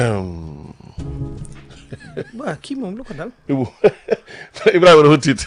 waaw kii moom lu ko dal. Ibou Ibrahima dafa tiit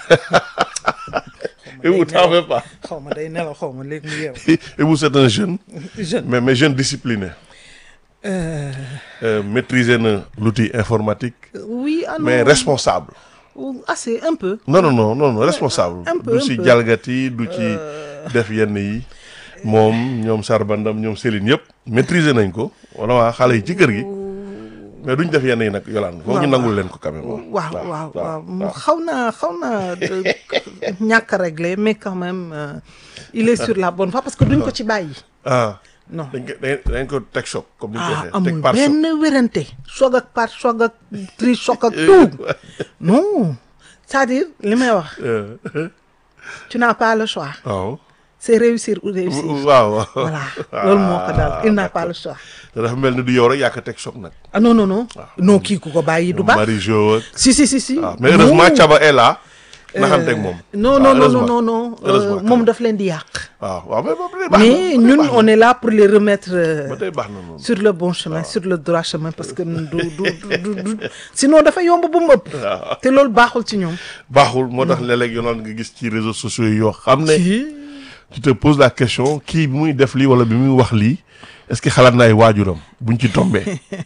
Ibou t'en fais pas xaw ma day nelaw xaw ma léegi mu yeew. Ibou c'est un jeune jeune. mais mais jeune discipliné Euh, euh, maîtriser na l'outil informatique oui ah non. mais responsable assez un peu. non non non non non responsable Un peu, du un ci peu. jalgati du ci def yenn yi moom ñoom Sarbandam ñoom Céline yëpp maîtriser nañ ko wala waa xale yi ci kër gi mais duñ def yenn yi nag yolaan foog ñu waaw. nangul leen ko quand même waaw waaw waaw mu xaw naa xaw naa de- ñàkk a réglé mais quand même euh, il est sur la bonne voie parce que duñ ko ci bàyyi. ah non dañ ko dañ dañ ko teg choc comme ni ñu ko ah waxee teg amul par choc benn wérante choc ak par choc ak tri choc ak tout non c'est-à-dire li may wax Euh, tu n'as pas le choix waaw c'est réussir ou réussir. waaw waaw voilà loolu moo ko dal il n'a pas le choix. te dafa mel ni du yow rek yaa ko teg choc nag ah non non non non kii ku ko bàyyi du baax. Marie Jo ak si si si si. waaw mais heureusement Non. Thiaba est là naxanteeg moom non waaw, non non non heureusement. non non Heureusement, euh, quand moom même. daf leen di yàq. waaw waaw mais ba tey baax na mais ba tey ñun baax na. on est là pour les remettre euh, ba tey baax na noonu sur le bon chemin sur le droit chemin parce que du du du du sinon dafa yomb bu mu ëpp. waaw te loolu baaxul ci ñoom. baaxul moo tax léeg-léeg yoonal nga gis ci réseaux sociaux yi yoo xam ne si tu te poses la question kii bi muy def lii wala bi muy wax lii est-ce que xalaat na ay waajuram buñ ci tombee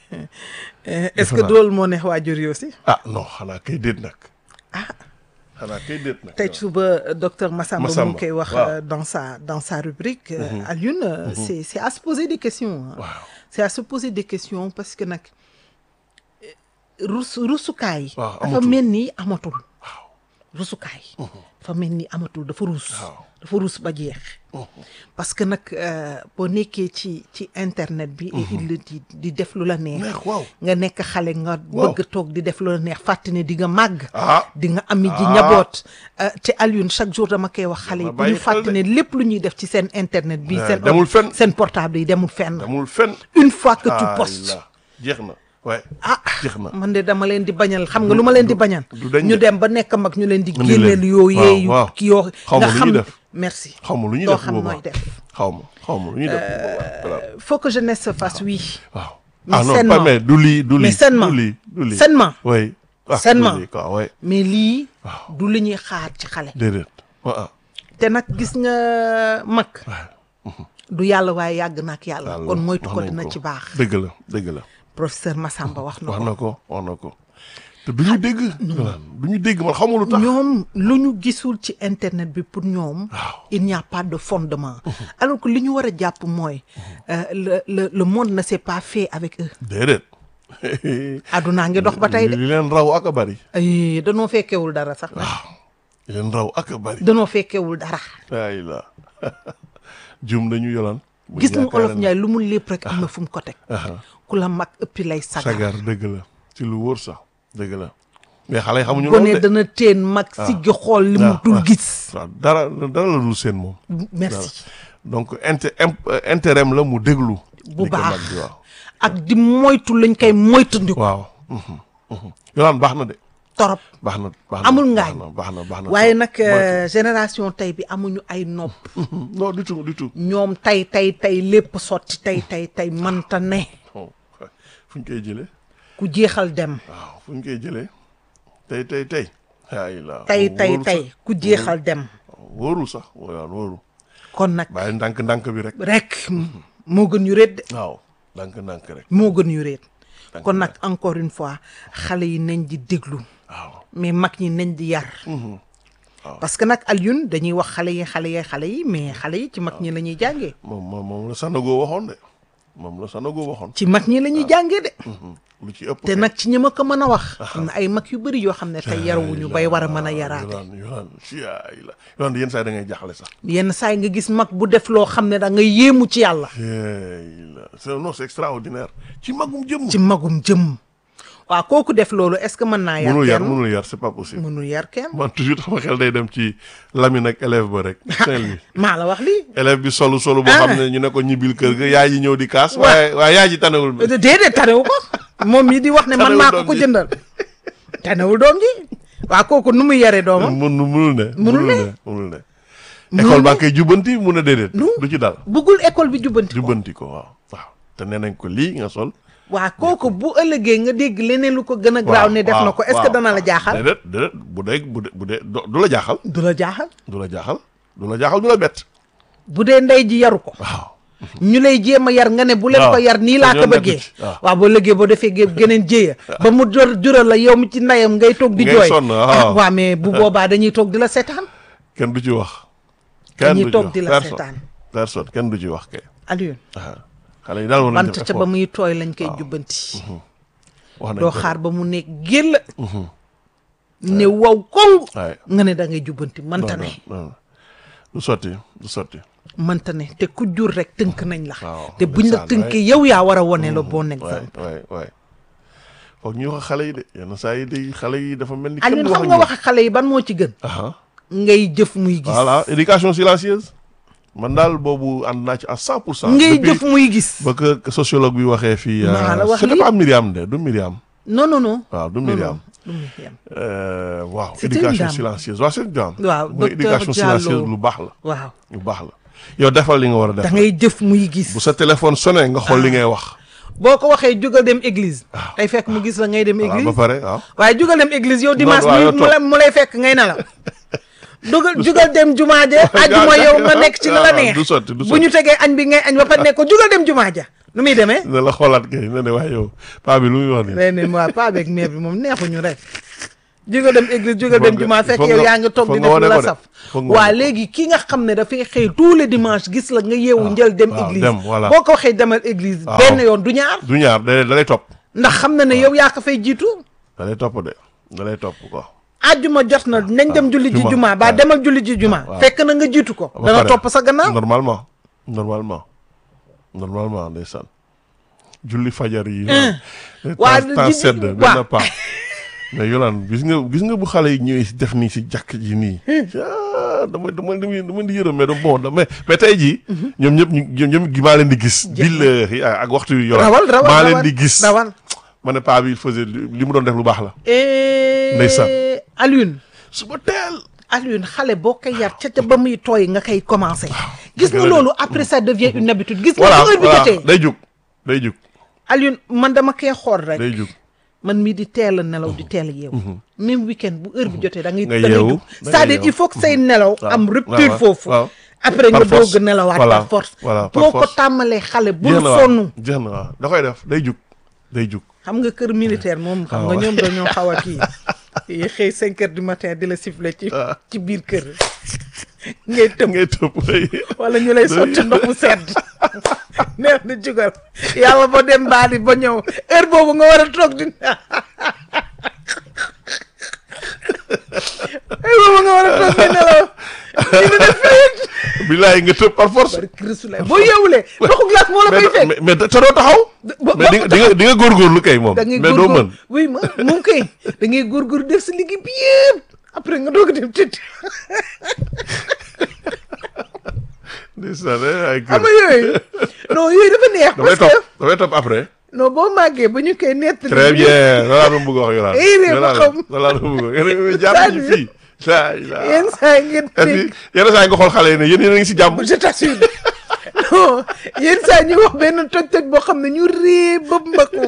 est-ce que naa. loolu moo neex waajur yi aussi. ah non xanaa kay déet nag ah xanaa kay déet nag tey suba docteur Massamba mu Massamba, ngi koy wax waaw. euh, dans sa dans sa rubrique. euh, Alioune euh, c'est c'est à se poser des questions. hein. waaw c'est à se poser des questions parce que nag rus rusukaay. Waaw, dafa amatul. mel ni amatul. rusukaay. dafa mel ni amatul dafa rus. Waaw. dafa rus ba jeex. parce que nag euh, boo nekkee ci ci internet bi. et il le dit di def lu la neex. neex waaw nga nekk xale nga Waaw. bëgg toog di def lu la neex fàtte ne di nga màgg. ah di nga ami ji Ah. njaboot euh, te Alioune chaque jour dama koy wax xale yi Dama bu ñu bàyyi xel fàtte de. ne lépp lu ñuy def ci seen internet bi Ouais, seen demul fenn. seen portable yi demul fenn amul fen une fois que tu Ah, postes là. jeex na ouais ah jeex na man de dama leen di bañal xam nga lu ma leen di bañal du dañ ñu de. dem ba nekk mag ñu leen di Indi génneel leen. yoo Waaw, yeeyu waaw. ki yoo Xaw ma nga lu xam ñuy def. merci xaw ma lu ñuy doo def xam boobaa nooy def xaw ma xaw ma lu ñuy def boobaa voilà. faut que jeunesse se fasse oui waaw Mais ah non sainement. pas mais du lii du lii Mais sainement. du lii du lii sainement oui ah Sainement. du lii quoi ouais mais lii waaw du li ñuy xaar ci xale déedéet waaw te nag gis nga mag du yàlla waaye yàgg na ak yàlla Yàlla, kon moytu wax ko nañ dina ko. ci baax dëgg la dëgg la professeur Massamba wax na wax ko na ko wax na ko te du ñu dégg du ñu dégg man xamul lu tax ñoom lu ñu gisul ci internet bi pour ñoom waaw il n'y a pas de fondement alors que li ñu war a jàpp mooy euh, le le le monde ne s'est pas fait avec eux déedéet adunaa ngi dox ba tey de li leen raw ak a bari ay danoo fekkewul dara sax nag li leen raw ak a bari danoo fekkewul dara ay la jum dañu yolaan bu gis nga yaakaar olof ne- Njaay lu mu lépp rek am na fu mu ko teg Aha. ku la mag ëppi lay sagar sagar dëgg la ci lu wóor sax dëgg la mais xale yi xamuñu gone loolu de dana teen mag siggi xool li mu waaw, dul waaw. gis waaw dara dara la dul seen moom merci donc inter imp- intérêt am la mu déglu bu li ko baax mag di waaw ak di moytu lañ koy moytandiku waaw mhm, mhm. yolaan baax na de torop baax na baax na Amul baax ngaañ. na baax na baax na waaye trop. nag euh, génération tey bi amuñu ay nopp Mhm. non du tout du tout ñoom tey tey tey lépp sotti tey tey tey manta ne oh fu ñu koy jëlee ku jeexal dem waaw fu ñu koy jëlee tey tey tey ay la tey tey wóorul tey sax. ku jeexal dem wóorul sax waaw wóorul kon nag bàyyi ndànk ndànk bi rek rek moo gën yu réet de waaw ndànk ndànk rek moo gën yu réet Ndànk kon nag encore une fois xale yi nañ di déglu waaw mais mag ñi nañ di yar parce que nag Alioune dañuy wax xale yi xale yi xale yi mais xale yi ci mag ñi la ñuy jàngee moom moom moom la Sanogo waxoon de moom la Sanogo waxoon ci mag ñi la ñuy jàngee de lu ci ëpp te nag ci ñi ma ko mën a wax am na ay mag yu bëri yoo xam ne tey yarawuñu bay war a mën a yaraate yolaan yolaan si ay la yolaan yenn saa yi da ngay jaxle sax yenn saa yi nga gis mag bu def loo xam ne da nga yéemu ci yàlla ay la c'est non c'est extraordinaire ci magum jëm ci magum jëm waaw kooku def loolu est-ce que mën naa yar mënul yar kenn mënul yar c'est pas possible mënul yar kenn man toujours sama xel day dem ci Lamine ak élève ba rek Saint-Louis maa la wax lii élève bi solu solu boo Ah. xam ne ñu ne ko ñibbil kër ga yaay yi ñëw di kaas waaye waaye yaay ji tanewul bi déedéet tanewu ko moom mii di wax ne man Tanewul maa ko doom ko ji. jëndal tanewul doom ji waaw kooku nu muy yaree doomam mënu mënul ne Mënul ne. ne mënul ne école baa koy jubbanti mun a déedéet Non. du ci dal buggul école bi jubbanti ko jubbanti ko waaw waaw te nee nañ ko lii nga sol waa kooku bu ëllëgee nga dégg leneen lu ko gën a graaw ne def na ko est-ce que dana la jaaxal déedéet déedéet bu dee bu dee bu dee du la jaaxal du la jaaxal du la jaaxal du la jaaxal du la bett bu dee ndey ji yaru ko waaw ñu lay jéem a yar nga ne bu leen waaw ko yar nii laa ñoo ko nekk bëggee ci, waaw. waaw boo lëggee boo defee gé geneen jéeya ba mu jor jural la yow mi ci ndeyam ngay toog di Ngay jooy sonn, ah waaw. waaw mais bu boobaa dañuy toog di la seetaan kenn du ci wax kenn Dañuy du ci toog wax di la personne seetaan. personne kenn du ci wax kay Alioune waaw xale yi daal war nañ bant def ca ba effort muy tooy lañ koy jubbanti wax nañ doo ko xaar ba mu nekk géll ne wow koŋ waaye nga ne da ngay jubbanti mënta ne non du sotti du sotti mënta ne te ku jur rek tënk nañ la Waaw, te buñ la ndeysaan, tënkee yow yaa war a wone le bon waay exemple waay waay foog ñu wax xale yi de yenn saa yi de xale yi dafa mel ni kenn Alioune du xam ak nga ñoom. wax ak xale yi ban moo ci gën aha ngay jëf muy gis voilà éducation silencieuse man daal boobu ànd naa ci à cent pour cent ngay depuis jëf muy gis ba que sociologue bi waxee fii Maa la wax c'était lii. pas Myriam de du Myriam non non non waaw du non Myriam non du Myriam Euh, waaw C'était une éducation dame. silencieuse waaw c'est une dame Waaw, mooy docteur éducation Diallo. silencieuse lu baax la waaw lu baax la yow defal li nga war a da def ngay jëf muy gis bu sa téléphone sonné nga xool li ngay wax boo ko waxee jugal dem église tey fekk mu gis la ngay dem voilà ba église pare waaw waaye jugal dem église yow dimanche waaw, yow mu mu lay mu lay fekk ngay nelaw dugal jugal dem jumaa ja ajjuma yow nga nekk ci la la waaw, neex du sotti, du bu sotti. ñu tegee añ bi ngay añ ba pare ne ko jugal dem jumaa ja nu muy demee ne la xoolaat kay ne ne waaye yow paa bi lu muy wax nii day ne waa pas avec mère bi moom neexuñu rek jugal dem église jugal Foog dem nga- jumaa fekk foog yow nga- yaa ngi toog foog di nga def wane lu la ko de. saf Foog nga waa wane ko. léegi ki nga xam ne dafay xëy tous les dimanches gis la nga yeewu njël dem waaw, église dem, voilà. boo ko waxee demal église Waaw. benn yoon du ñaar du ñaar da da lay topp ndax xam na ne yow yaa ko fay jiitu da lay topp de da lay topp quoi ajjuma jot na nañ dem julli ji juma, juma ba waaw. demal julli ji juma waaw. fekk na nga jiitu ko ba dana pare. topp sa gannaaw normalement normalement normalement ndeysaan julli fajar yi waa temps temps ji- sedd waaw. benn pas mais yolaan gis nga gis nga bu xale yi ñëwee si def nii si jàkk ji nii ah dama dama dama dama di yërëm mais da bon da mais mais tey jii ñoom ñëpp ñu ñoom ñëpp gi maa leen di gis billahi ak ak waxtu yu yolaan rawal rawal maa leen rawal, di gis rawal ma ne paa bi il faisait li mu doon def lu baax la Eh, Ndeysaan. Alioune suba teel Alioune xale boo koy yar ca ca ba muy tooy nga koy commencé gis dëgg nga la de. loolu après ça devient une habitude gis nga voilà bu heure bi voilà jotee day jug day jug Alioune man dama koy xool rek day jug man mii di teel a nelaw di teel a yeewu même week-end bu heure bi jotee da ngay Nga da ngay yeewu, jug da ngay c'est-à-dire yeewu. il faut que say nelaw waaw, am rupture waaw, foofu waaw. après Par nga force. doog a nelawaat Voilà, par force voilà, par boo ko force. tàmmalee xale bul jeex na waaw sonn jeex na waaw da koy def day jug day jug xam nga kër militaire moom xam nga waaw. ñoom dañoo xaw a kii yi xëy cinq heures du matin di la siffler ci ci biir kër ngay tëb ngay tëb way wala ñu lay sotti ndox mu sedd neex na jugal yàlla ba dem baali ba ñëw heure boobu nga war a toog di heure boobu nga war a toog di nelaw di di def fayit bilaay nga tëb par force bari krisulaay boo yeewulee ndoxu glace moo la koy mais fekk mais mais te doo taxaw ba- mais di nga di nga di nga góorgóorlu kay moom da ngay mais doo mën góorgóor oui ma moom kay da ngay góorgóor def sa liggéey bi yëpp après nga doog a dem tëdd ndeysaan eh, ay xam kër nga yooyu non yooyu dafa neex damay parce que topp damay topp après non boo màggee ba ñu koy nettali très bien loolu laa doon bëgg a wax yolaan Eh, réew ma xam. loolu laa doon bëgg a wax yéen jàpp ci fii saa yenn saa yi ngeen et puis dégg yenn saa yi nga xool xale yi ne yéen yéen a ngi si jàmm je t'assure non yenn saa ñu wax benn toj-toj boo xam ne ñu ree ba mbaku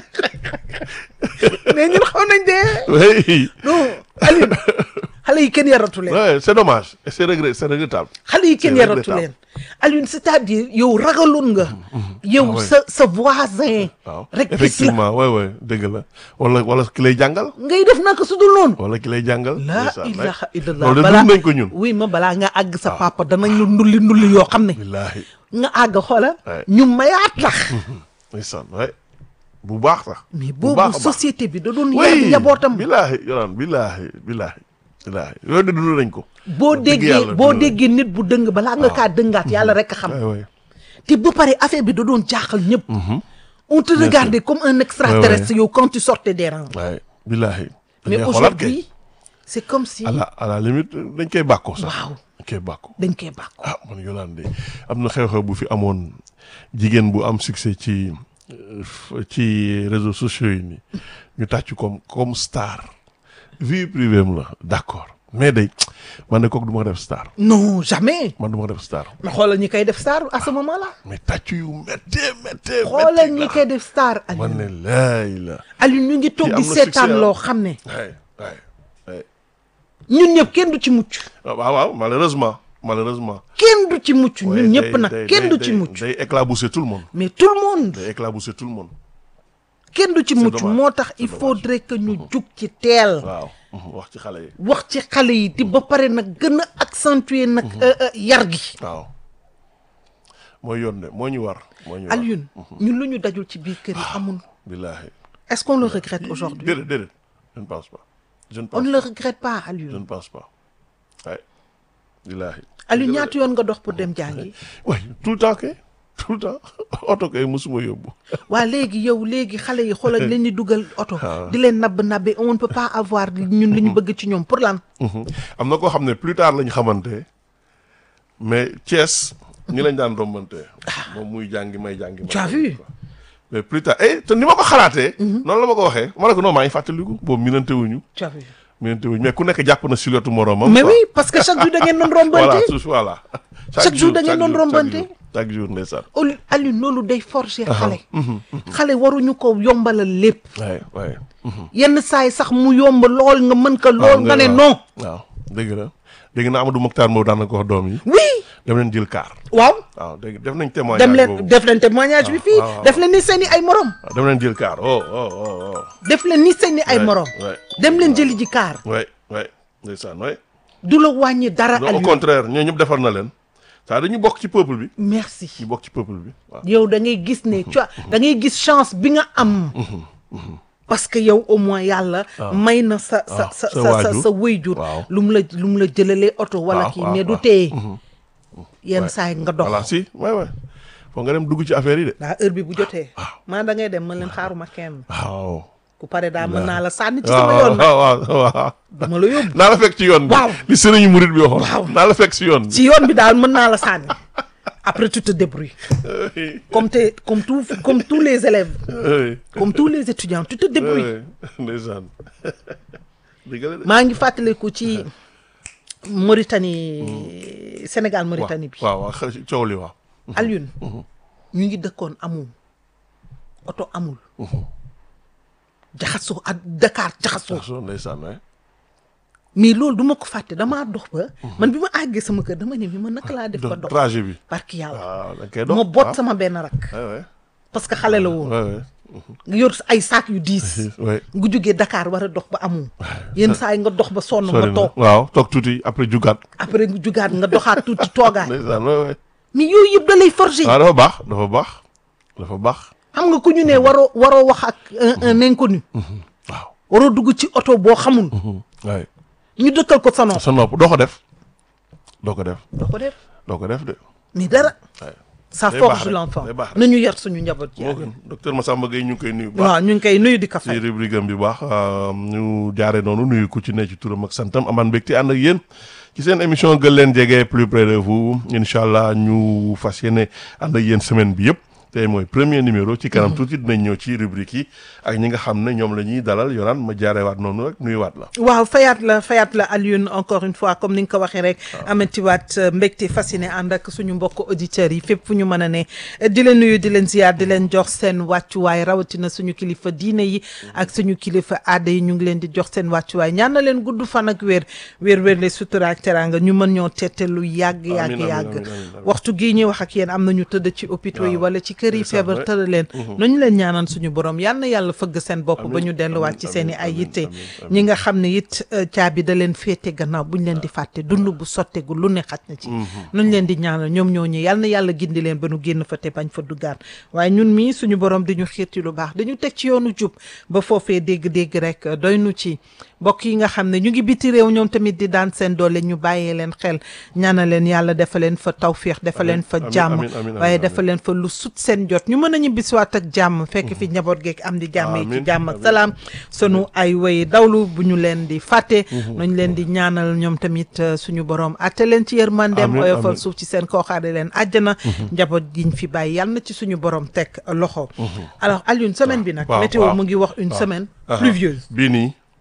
mais ñun xaw nañ dee oui non Aliou xale yi kenn yaratu leen ouais, c'est dommage et c'est regret c'est regrettable xale yi kenn C'est yaratu regrettable. leen Alioune c'est-à-dire yow ragaloon nga yow Ah ouais. sa sa voisin waaw rek gis la effectivement ouais ouais dëgg la wala wala ki lay jàngal ngay def naka su dul noonu wala ki lay jàngal laa ndeysaan, ouais. ilaha illallah loolu de balaa dund nañ ko ñun oui ma balaa nga àgg sa papa danañ la ndulli ndulli yoo xam ne billaahi nga àgg xoola Ouais. ñu mayaat la ndeysaan ouais bu baax sax mais bu boobu baax a baax. société bi da doon yar oui njabootam billaahi yolaan billaahi billaahi billaahi yooyu de dund nañ ko boo Wax dëgg déggee yàlla boo dund nañ déggee nit bu dëng balaa nga kaa dëngaat yàlla rek a xam ko. ouais ouais te ba pare affaire bi da doon jaaxal ñëpp on te Bien regardait comme un extraterrestre Ouais, yow quand tu sortais des rangs ouais billaahi mais dañuy xoolaat kay. aujourd'hui c'est comme si à la à la limite dañ koy bàkkoo sax Waaw. dañ koy bàkkoo dañ koy bàkku ah man Yolande am na xew-xew bu fi amoon jigéen bu am succès ci euh, f- ci réseaux sociaux yi nii ñu tàcc comme comme star vie privée am la d'accord mais day man de kooku du ma ko def star non jamais man du ma ko def star mais xoolal ñi koy def star à ce moment là mais tàccu yu méttee méttee xoolal ñi koy def star man Aliou ne laay la Aliou ñu ngi toog Kii di am na seetaan succès, loo ah. xam ne waay waay waay ñun ñëpp kenn du ci mucc waaw waaw malheureusement malheureusement kenn du ci mucc Ouais, ñun day- ñëpp nag day- kenn day- du ci day- mucc day éclabousser tout le monde mais tout le monde day éclabousser tout le monde kenn du ci mucc dommage, moo tax c'est il dommage. faudrait que ñu jug ci teel waaw wax ci xale yi wax ci xale yi di ba pare nag gën a accentuer nag euh, euh, yar gi waaw mooy yoon de moo ñu war moo ñu war Alioune ñun lu ñu dajul ci biir kër yi amul billaahi est-ce qu'on le regrette aujourd'hui déedéet déedéet je ne pense pas je ne on pense ne le regrette pas je Alioune ne pense pas waay billaahi Alioune ñaata yoon nga dox pour dem jàngi waay tout le temps kay tout le temps oto kay mosuma yóbbu waa léegi yow léegi xale yi xoolal leen di dugal oto waaw. di leen nabb nabbe on ne peut pas avoir ñun li ñu bëgg ci ñoom pour lan am na koo xam ne plus tard lañ xamante mais Thiès ñi lañ daan rombante moom muy jàngi may jàngi may Tu as jàngi vu? quoi. mais plus tard eh te ni ma ko xalaatee noonu la ma ko waxee ma ne ko non maa ngi fàttaliku boobu minante wuñu tu as vu minante wuñu mais ku nekk jàpp na silhouette moromam mais quoi. oui parce que chaque jour da ngeen doon voilà rombante tout voilà Chaque jour da ngeen chaque doon jour, rombante? chaque jour, chaque jour ndeysaan Al- Alioune loolu day forger xale xale waruñu ko yombalal lépp waay waay yenn saa yi sax mu yomb lool nga mën ko lool nga ne waaw. non waaw dégg na dégg na Amadou Mokhtar Mbow daan na ko wax doom yi oui dem leen jël kaar waaw waaw dégg def nañ témoignage dem leen boobu. def leen témoignage bi fii waaw, def leen ni seeni ay morom waaw dem leen jël kaar oh oh oh oh def leen ni seeni ay Ouais, morom ouais. dem leen jëli ji kaar waay waay ndeysaan waay du la wàññi dara non au Alioune contraire ñoo ñëpp defar na leen ça dañu bokk ci peuple bi merci ñu bokk ci peuple bi waaw yow da ngay gis ne tu vois da ngay gis chance bi nga am parce que yow au moins yàlla may na sa sa waaw, sa sa sa sa waajur. sa wëyjur Waaw. lu mu la lu mu la jëlalee oto wala Waaw, kii waaw, mais du waaw. téye yenn saa yi nga dox voilà si waay waay foo nga dem dugg ci affaire yi de daa heure bi bu jotee maa da ngay dem mën leen xaaruma kenn waaw ku pare daa mën naa la sànni ci sama yoon nag waaw waaw waaw dama la yóbbu naa la fekk ci yoon bi Waaw. li sëriñu murit bi waxoon Waaw. naa la fekk ci yoon bi ci yoon bi daal mën naa la sànni après tu te débrouilles comme te comme tout comme tous les élèves oui comme tous les étudiants tu te débrouilles oui ndeysaan dëgg la de maa ngi fàttaliku ci Mauritanie Sénégal Mauritanie bi waaw waaw xel coow li waaw Alioune ñu ngi dëkkoon amul oto amul jaxasoo ak Dakar jaxasoo so ndeysaan waay mais loolu du ma ko fàtte damaa dox ba man bi ma àggee sama kër dama ne mi ma naka laa def ba dox trajet bi barki yàlla waaw da nga koy dox ma boot waaw. sama benn rak waay waay parce que xale la woon waay waay nga yor ay saak yu diis waay nga jógee Dakar war a dox ba amul yenn saa yi nga dox ba sonn nga sori na toog waaw toog tuuti après jugaat après nga jugaat nga doxaat tuuti toogaat ndeysaan waay waay mais yooyu yëpp da lay forger waaw dafa baax dafa baax dafa baax xam nga ku ñu ne waroo waroo wax ak un un inconnu waaw waroo dugg ci oto boo xamul waay ñu dëkkal ko sa nopp sa nopp doo ko def doo ko def doo ko def doo ko def de mais dara waay ça Day baax forge rek, l'enfant day baax rek. nañu yar suñu njaboot ci moo gën docteur Massamba Gueye ñu ngi koy nuyu bu baax waaw ñu ngi koy nuyu di ka ci fay rubrique am bi baax ñu jaare noonu nuyu ku ci ne ci turam ak santam amaan mbégte ànd ak yéen ci seen émission gën leen jege plus près de vous incha allah ñu fas yéene ànd ak yéen semaine bi yëpp tey mooy premier numéro ci kanam tuuti dinañ ñëw ci rubrique yi ak ñi nga xam ne ñoom la ñuy dalal yoraan ma jaarewaat noonu rek nuyuwaat la waaw fayaat la fayaat la Alioune encore une fois comme ni nga ko waxee rek amatiwaat mbégte fasciné ànd ak suñu mbokk auditeurs yi fépp fu ñu mën a ne di leen nuyu di leen ziar di leen jox seen wàccuwaay rawatina suñu kilifa diine yi ak suñu kilifa aada yi ñu ngi leen di jox seen wàccuwaay ñaan na leen gudd fan ak wér wér wér le sutura ak teraanga ñu mën ñoo tette lu yàgg yàgg amiin, yàgg amiin, amiin. waxtu gii ñuy wax ak yéen am nañu tëdd ci hôpitaux yi Waaw. wala ci kër yi Ndeysaan, feebar ouais. tëdd leen nañu leen ñaanal suñu borom yal na yàlla fëgg seen bopp ba Amiin, ñu delluwaat ci amiin, seen i ay amiin, yitte amiin, amiin. ñi nga xam ne it euh, caabi da leen féete gannaaw buñ leen di fàtte dund bu sottegu lu ne xaj na ci nuñ leen di ñaanal ñoom ñoo ñi yal na yàlla gindi leen ba nu génn fa te bañ fa duggaat waaye ñun mii suñu borom di ñu xiir ci lu baax dañu teg ci yoonu jub ba foofee dégg-dégg rek euh, doy nu ci mbokk yi nga xam ne ñu ngi biti réew ñoom tamit di daan seen doole ñu bàyyee leen xel ñaanal leen yàlla defal leen fa tawféex defal leen fa amiin, jàmm amiin, amiin, waaye amiin, defal leen fa lu sut seen jot ñu mën a ñibbisiwaat ak jàmm fekk fi njaboot geeg am di jàmm yi ci Amiin, jàmm ak amiin. salaam sunu ay way dawlu bu ñu leen di fàtte nañ leen di ñaanal ñoom tamit euh, suñu borom atte leen ci yërmandeem Amiin, oyofal amiin. suuf ci seen kooxaare leen àjjana njaboot giñ fi bàyyi yàlla na ci suñu borom teg loxo alors Alioune semaine bi nag waaw, météo waaw. mu ngi wax une waaw. semaine Aha. pluvieuse bii nii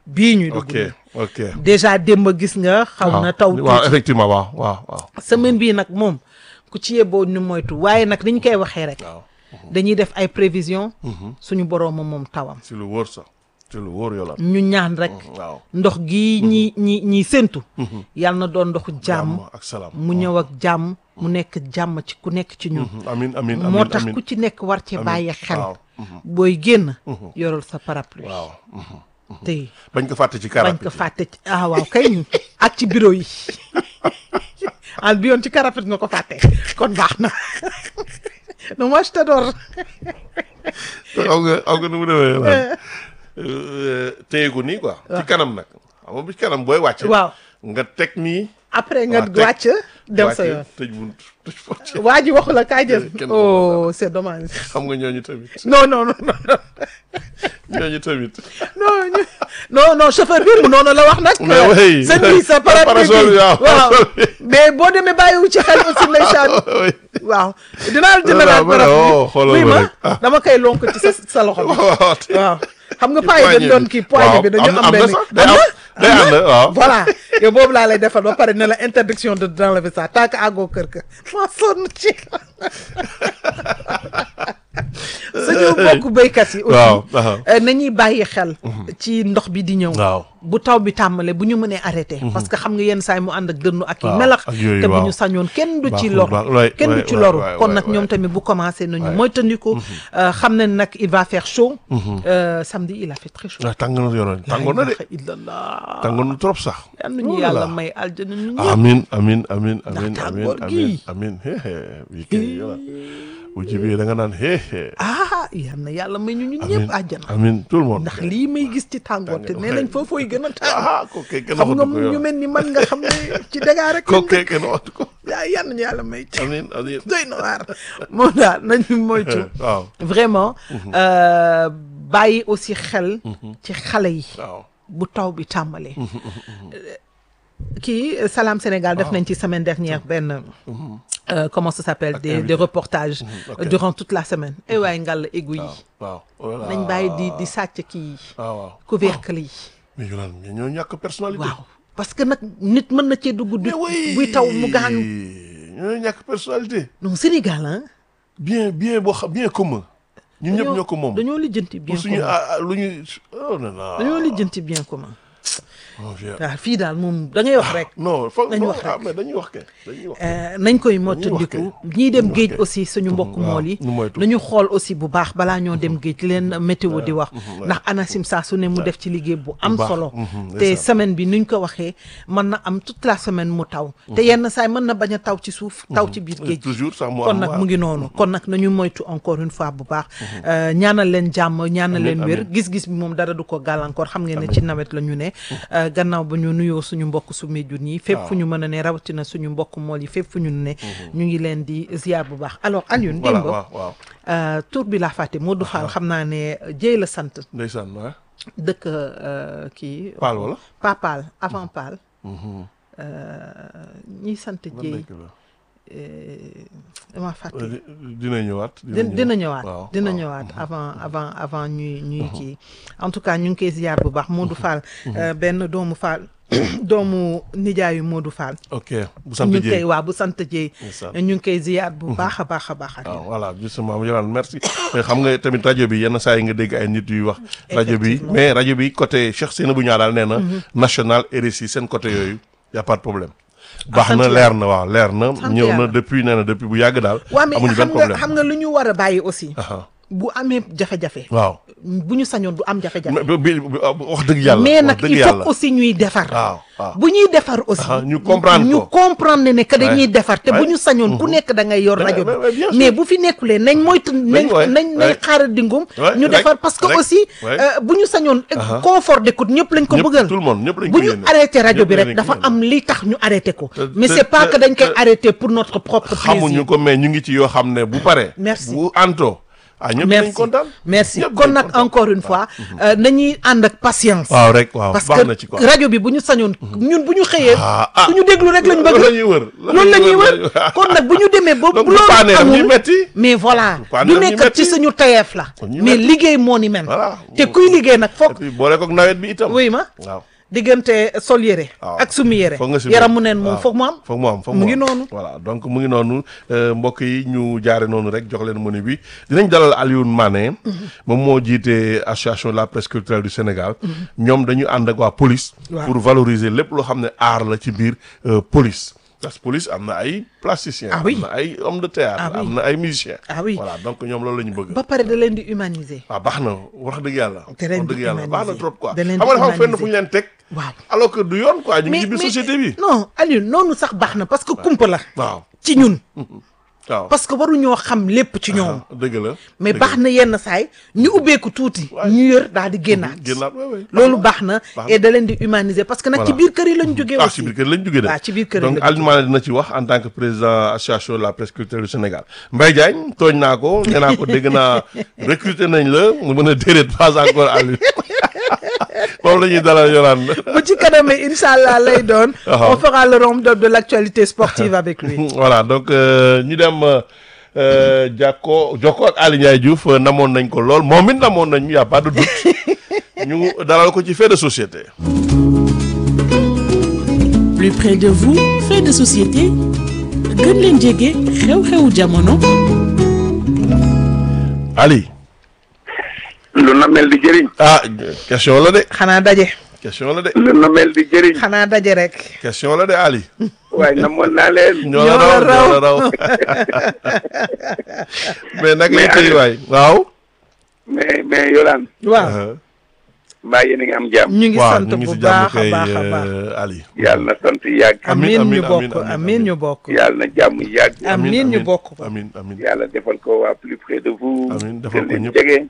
bii ñuy dugg ok nii. ok déjà démb gis nga xaw na taw waaw tuuti effectivement waaw waaw waaw semaine bii nag moom ku ci yeboo ñu moytu waaye nag ni ñu koy waxee rek waaw dañuy def ay prévision suñu boroom moom tawam si lu wóor sax si lu wóor yolaan ñu ñaan rek waaw ndox gi ñi ñi ñi séntu yàlla na doon ndoxu jàmm ak salaam mu ñëw ak jàmm mu nekk jàmm ci ku nekk ci ñun amin amin amin moo tax amin ku ci nekk war ci bàyyi xel waaw booy génn yoral sa parapluie waaw te bañ ko fàtte ci bañ karap ko fàtte ci ah waaw kay ak ci bureau yi al bi yoon ci karapet nga ko fàtte kon baax na non moi je t'adore aw nga aw nga nu mu demee yolaan téye ko nii quoi ci kanam nag xam nga bi ci kanam booy wàcc waaw nga teg nii après nga waaw, teg- wàcc dem sa wàcc, yoon tëj bunt tëj porte waa ji waxu la kaay jël Kenn oh c'est dommage xam nga ñooñu tamit non non non non ñooñu tamit non ñu- non non chauffeur bi mu noonu la wax nag. Mais oui. sëñ bi sa parapluie Parasol bi, bi waaw, waaw parasol bi. mais boo demee bàyyiwu ci xel aussi ndeysaan oui waaw dinaa la jëndalaat Voilà, voilà, parapluie oh, xoolal oui ma ma rek. Ah. dama koy lonk ci sa sa loxo bi waaw te- waaw xam nga paa yi dañ poignée doon bi. kii poignée bi Waaw, dañu am na- am am na benn sax, day am- day am na? ànd, waaw. voilà yow boobu laa lay defal ba pare ne la interdiction de d'enlever ça tant que àggoo kër ka ma sonn ci suñu mbokku béykat yi aussi waaw waaw. euh, nañuy bàyyi xel ci ndox bi di ñëw waaw bu taw bi tàmbalee bu ñu mënee arrêté parce que xam nga yenn saay mu ànd ak dënnu ak yi Waaw, melax ak yooyu, te bu waaw. ñu sañoon kenn du ci Baaxul, lor baax- waay, kenn du waay, ci waay, loru waay, kon waay, nag ñoom waay. tamit bu commencé nañu Waay. moytandiku euh, xam nañ nag il va faire chaud Euh, samedi il a fait très chaud ah tàng na yoroon tàngoon na de La ilaha illallah tàngoon na trop sax yal nañu Oh là yàlla là. may aljana ñu ñëpp amin amin amin amin amin tàngoor amin gi. amin hehe bii kay yola bu jibee da nga naan hehe ah yal na yàlla may ñu ñu amin ñëpp àjjana amin tout le monde ndax lii may gis ci tàngoor te nee nañ foofooy gën a tàng ah ko kay kenn xam nga waxatu ko ñu yow mel ni man nga xam ne ci dagaa rek ko kay kenn waxatu ko yaa yal nañu yàlla may ci amin amin doy na waar moo daal nañu moytu waaw vraiment euh, bàyyi aussi xel ci xale yi waaw bu taw bi tàmbalee kii Salam Sénégal def nañ ci semaine dernière benn euh, comment ça s'appelle des invité. des reportages ok. durant toute la semaine et waaye ngàll égout yi waaw voilà nañ bàyyi di di sàcc kii yi waaw waaw couvercle yi mais yolaan mais ñoo ñàkk personnalité waaw parce que nag nit mën na cee dugg du mais oui buy taw mu gaañu ñoo ñàkk personnalité non Sénégal ah bien bien boo xam bien commun ñun ñëpp ñoo ko moom dañoo lijjanti bien pour suñu commun ah, ah, lu ñu oh non non dañoo lijjanti bien commun mon vieux. waaw fii daal moom da ngay wax rek non foog Nañu wax ah rek. mais dañuy wax kay dañuy wax Euh, nañ koy mottandiku ñiy dem wax géej kay. aussi suñu mbokk waaw, mool yi ñu moytu. nañu xool aussi bu baax balaa ñoo dem géej li leen météo di wax ouais. ndax ANACIM saa su ne mu def ci liggéey bu am baax, solo mhm, te ndeysaan. semaine bi nuñ ko waxee mën na am toute la semaine mu taw te yenn saay mën na bañ a taw ci suuf taw ci biir géej gi toujours sax mu kon am nag waaw. mu ngi noonu kon nag nañu moytu encore une fois bu baax Euh, ñaanal leen jàmm ñaanal Amiin, leen wér amiin. gis-gis bi moom dara du ko gàllankoor xam ngeen ne ci nawet la ñu ne Euh, gannaaw ba ñu nuyoo suñu mbokk su Médioune yi fépp fu ñu mën a ne rawatina suñu mbokk mool yi fépp fu ñu ne ñu ngi leen di ziar bu baax alors Alioune voilà démb waaw waaw euh, tur bi laa fàtte Modou Fall xam naa ne jéy la sant ndeysaan waaw dëkk euh, kii Paal wala pas Paal avant Paal ñiy sant ban jéy dëkk la dama fàtte Euh, di- dina ñëwaat dina dina ñëwaat waaw, dina waaw. ñëwaat avant avant avant ñuy ñuy kii en tout cas ñu ngi koy ziar bu baax Modou Fall euh, benn doomu Fall doomu nijaayu Modou Fall ok bu sant ñu ngi koy Dieng waa bu sant Dieye ndeysaan. ñu ngi koy ziar bu baax a baax a baax ak waaw voilà justement Yolaan merci mais xam nga tamit rajo bi yenn saa yi nga dégg ay nit yuy wax rajo bi Effectivement. mais rajo bi côté Cheikh Seynabou Niang daal nee na national RSI seen côté yooyu y a pas de problème baax sant na yàlla. leer na waaw leer na Sant ñëw na yàlla. depuis nee na depuis bu yàgg daal waa mais amuñu benn xam nga problème xam nga lu ñu war a bàyyi aussi Aha. bu amee jafe-jafe waaw bu ñu sañoon du am jafe-jafe mais bi- bi- wax dëgg yàlla mais wax nag dëgg il yàlla faut aussi ñuy defar waaw waaw bu ñuy defar aussi Ah, ñu comprendre ñu ko. comprendre ne que dañuy Ouais. defar te bu Ouais. ñu sañoon ku nekk da ngay yor Ouais, rajo ouais, ouais, bien bi sûr. mais bu fi nekkulee nañ moytu nañ ouais, nañ nañ ouais. xaaral dingum Ouais, ñu rek, defar parce que rek, aussi ouais. euh, bu ñu sañoon Aha. confort d'écoute ñëpp lañ ko ñëpp bëggal tout le monde ñëpp lañ bu ko ñu yéene. arrêté rajo Ñëpp bi lañ rek ko dafa yéene. am li tax ñu arrêté ko Te- mais te- c'est pas te- que dañ koy te- arrêté pour notre propre plaisir xamuñu ko mais ñu ngi ci yoo xam ne bu pare Merci. bu anto ah ñëpp merci nañ kontaan merci ñëpp kon nañ nag kontaan. encore une fois euh, nañuy ànd ak patience waaw rek waaw parce baax na ci que quoi rajo bi bu ñu sañoon ñun bu ñu xëyee ah ah suñu déglu rek lañ loolu la bëgg ñuy wër loolu la ñuy wër kon nag bu ñu demee ba donc bu bu paanee loolu daf ñuy amul metti mais voilà paanee du daf ñuy nekk ci metti. suñu tayeef la Kon ñu mais metti. liggéey moo ni mel voilà te kuy liggéey nag et foog puis boole koog nawet bi itam wuy ma waaw diggante sol yére waaw. ak sumi yére foog nga si yaram mu neen moom waaw. foog mu am foog mu am foog mu ngi am. noonu. voilà donc mu ngi noonu euh, mbokk yi ñu jaare noonu rek jox leen menu bi dinañ dalal Alioune Mané moom moo jiite association de la presse culturelle du Sénégal ñoom dañu ànd ak waa police Waaw. pour valoriser lépp loo xam ne art la ci biir euh, police parce que police am na ay plasticiens Ah oui. am na ay homme de théâtre Ah oui. am na ay musiciens Ah oui. voilà donc ñoom loolu la ñu bëgg ba pare da leen di humaniser waaw baax na wax dëgg yàlla Da leen wax di dëgg yàlla baax na humaniser. trop quoi Da leen xam di nga dafa am fenn humaniser. fu ñu leen teg waaw alors que du yoon quoi ñu ngi ci biir société bi non Aliou noonu sax baax na parce que kumpa la waaw ci ñun waaw parce que waruñoo xam lépp ci ñoom dëgg la mais dëgg baax na yenn saay ñu ubbeeku tuuti ñu yër daal di génnaat génnaat waay waay loolu baax na baax et da leen di humaniser parce que nag ci Voilà. biir kër yi lañ jógee ah aussi ci biir kër lañ jógee de waaw ci biir kër donc lañ Alioune Mané dina ci wax en tant que président association de la presse culturelle du Sénégal Mbaye Diagne tooñ naa ko nee naa ko dégg naa recruter nañ la mu mën a déedéet pas encore Alioune moom la ñuy dalal Yolande bu ci kanamee incha allah lay doon Waaw. on fera le round-up de l'actualité sportive avec lui voilà donc euh, ñu dem euh, jàkko jokko ak Aly Ndiaye Diouf euh, namoon nañ ko lool moom it namoon nañ ñu y a pas de doute ñu dalal ko ci fait de société plus près de vous fait de société gën leen jege xew-xewu jamono Ali lu na mel di jëriñ ah question la de xanaa daje question la de lu na mel di jëriñ xanaa daje rek question la de Ali waaye namoon naa leen ñoo la raw ñoo la raw mais nag lay tëy waay waaw mais mais Yolaan waaw mbaa yéen a ngi am jàmm ñu ngi waaw sant ñu ngi bu si jàmm baax a kay baax a baax euh, Ali yàlla na sant yàgg Amiin, amiin ñu amiin, bokk amiin, amiin ñu bokk yàlla na jàmm yàgg amiin ñu bokk ko amin amin yàlla defal ko waa plus près de vous Amiin, defal gën ko leen ñëpp. jege